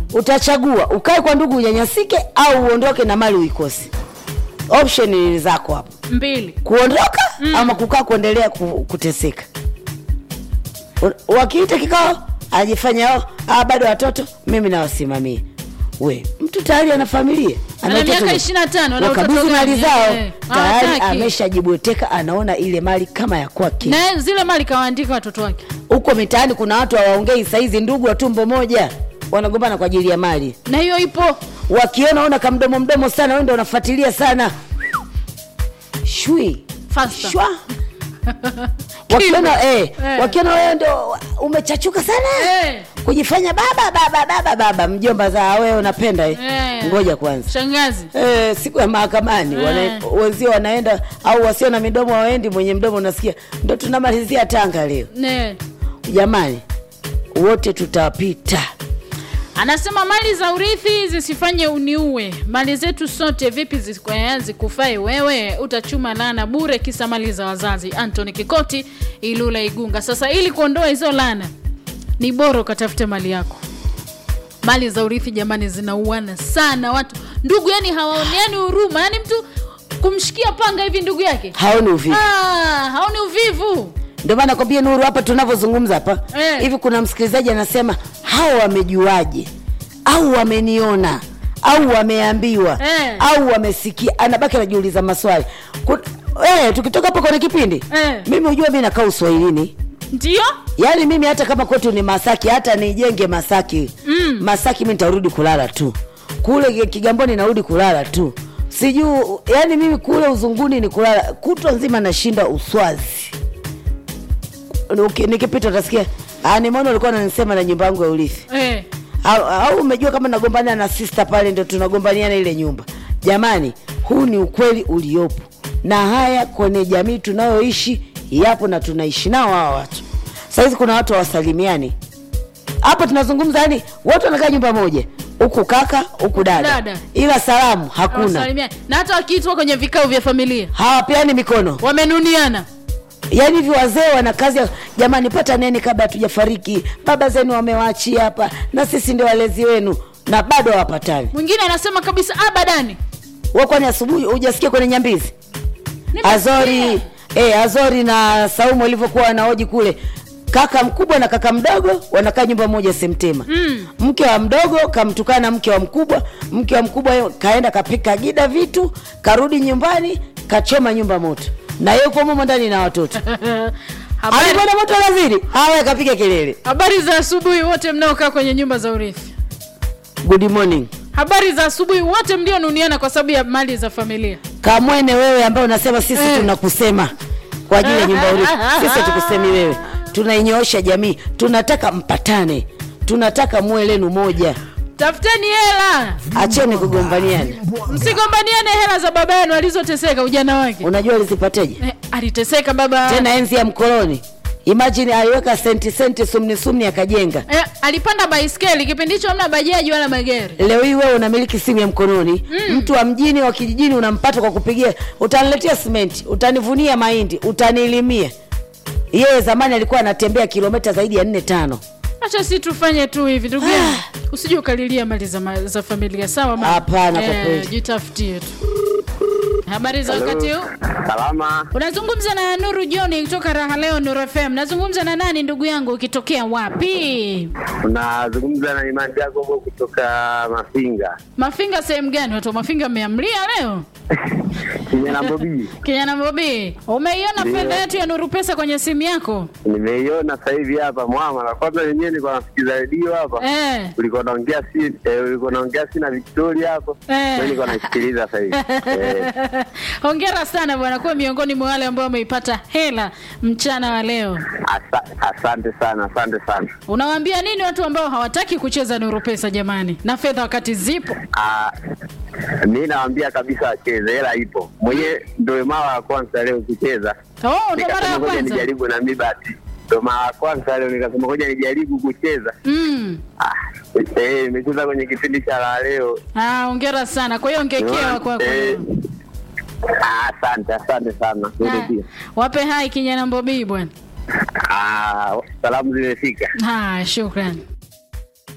utachagua ukae kwa ndugu unyanyasike au uondoke na mali uikose option ni zako hapo mbili kuondoka mm. ama kukaa kuendelea ku, kuteseka U- wakiita kikao ajifanya oh, ah, bado watoto mimi nawasimamia we mtu tayari ana familia Ana watoto miaka we- 25, ana wakabidhi watoto mali gani? zao Eh, tayari hawataki. ameshajibweteka anaona ile mali kama ya kwake na zile mali kawaandika watoto wake huko mitaani kuna watu hawaongei saizi ndugu wa tumbo moja wanagombana kwa ajili ya mali na hiyo ipo wakiona una kamdomo mdomo sana wende unafuatilia sana shui Faster. shwa wakiona eh, Eh. wakiona wewe ndo umechachuka sana Eh. kujifanya baba baba baba baba mjomba za wewe unapenda eh. Eh. ngoja kwanza shangazi Eh, siku ya mahakamani Eh. wana, wenzio wanaenda au wasio na midomo waendi mwenye mdomo unasikia ndo tunamalizia tanga leo ne jamani wote tutapita anasema mali za urithi zisifanye uniue mali zetu sote vipi zikwe- zikufae wewe utachuma lana bure kisa mali za wazazi antony kikoti ilula igunga sasa ili kuondoa hizo lana ni bora ukatafute mali yako mali za urithi jamani zinauana sana watu ndugu yani hawaoneani huruma yani mtu kumshikia panga hivi ndugu yake haoni uvivu ah, haoni uvivu ndio maana kwambia nuru hapa tunavyozungumza hapa Eh. hivi kuna msikilizaji anasema hawa wamejuaje au wameniona au wameambiwa Eh. au wamesikia anabaki anajiuliza maswali Kun- eh, tukitoka hapo kwenye kipindi Eh. mimi hujua mi nakaa uswahilini ndio yaani mimi hata kama kwetu ni masaki hata nijenge masaki mm. masaki mi nitarudi kulala tu kule kigamboni narudi kulala tu sijuu yaani mimi kule uzunguni ni kulala kutwa nzima nashinda uswazi Uki- nikipita utasikia "Ah, nimeona ulikuwa nanisema na nyumba yangu ya urithi eh. au, au umejua kama nagombania na sister pale ndo tunagombaniana ile nyumba jamani huu ni ukweli uliopo na haya kwenye jamii tunayoishi yapo na tunaishi nao hawa watu sahizi kuna watu hawasalimiani hapa tunazungumza yani wote wanakaa nyumba moja huku kaka huku dada. Dada. ila salamu hakuna Hawasalimiani. na hata wakiitwa kwenye vikao vya familia hawapeani mikono wamenuniana yaani hivi wazee wana kazi ya jamani pata neni kabla hatujafariki baba zenu wamewaachia hapa na sisi ndio walezi wenu na bado hawapatani mwingine anasema kabisa abadani Wewe kwani asubuhi hujasikia kwenye nyambizi Nimesikia. azori eh, azori na saumu walivyokuwa wanaoji kule kaka mkubwa na kaka mdogo wanakaa nyumba moja semtema mm. mke wa mdogo kamtukana mke wa mkubwa mke wa mkubwa yo- kaenda kapika gida vitu karudi nyumbani kachoma nyumba moto na yeye uko momo ndani na watoto habari, alipona moto laziri haya kapiga kelele habari za asubuhi wote mnaokaa kwenye nyumba za urithi good morning habari za asubuhi wote mlionuniana kwa sababu ya mali za familia kamwene wewe ambaye unasema sisi Eh. tunakusema kwa ajili ya nyumba ya urithi sisi tukusemi wewe tunainyoosha jamii tunataka mpatane tunataka muwe lenu moja tafuteni hela acheni kugombaniana msigombaniane hela za baba yenu alizoteseka ujana wake unajua alizipateje eh, aliteseka baba tena enzi ya mkoloni imajini aliweka senti senti sumni sumni akajenga eh, alipanda baiskeli kipindi hicho amna bajaji wala magari leo hii wewe unamiliki simu ya mkononi mm. mtu wa mjini wa kijijini unampata kwa kupigia utaniletea simenti utanivunia mahindi utanilimia yeye zamani alikuwa anatembea kilomita zaidi ya nne tano acha si tufanye tu hivi ndugu yangu usije ukalilia mali za, ma- za familia sawa mama? Hapana, kwa kweli. jitafutie tu habari za wakati huu Salama, unazungumza na nuru joni kutoka raha leo nuru fm nazungumza na nani ndugu yangu ukitokea wapi unazungumza na Imani Jacobo kutoka Mafinga mafinga sehemu gani watu wa mafinga mmeamlia leo Kijana Bobi. kijana bobi umeiona Ndio. fedha yetu ya nuru pesa kwenye simu yako Nimeiona sasa hivi hapa mwama, na kwanza wenyewe nilikuwa nasikiza redio hapa eh. ulikuwa naongea si eh, ulikuwa naongea si na Victoria hapo Eh. mimi nilikuwa naisikiliza sasa hivi eh, hongera sana bwana kuwa miongoni mwa wale ambao wameipata hela mchana wa leo asa, asante sana, asante sana. unawaambia nini watu ambao hawataki kucheza nuru pesa jamani na fedha wakati zipo Ah, mi nawaambia kabisa wacheze, hela ipo. Mwenyewe ndio mara ya kwanza leo kucheza, oh, ndo mara nikasema ya ngoja kwanza nijaribu na mi bahati, ndio mara ya kwanza leo nikasema ngoja nijaribu kucheza. mm. Ah, eh, nimecheza kwenye kipindi cha la leo ah, hongera sana kwa hiyo ongekewa kwako Eh, ah, asante asante sana Wewe Ah, pia. wape hai kijana mbobii bwana Ah, salamu zimefika haya shukran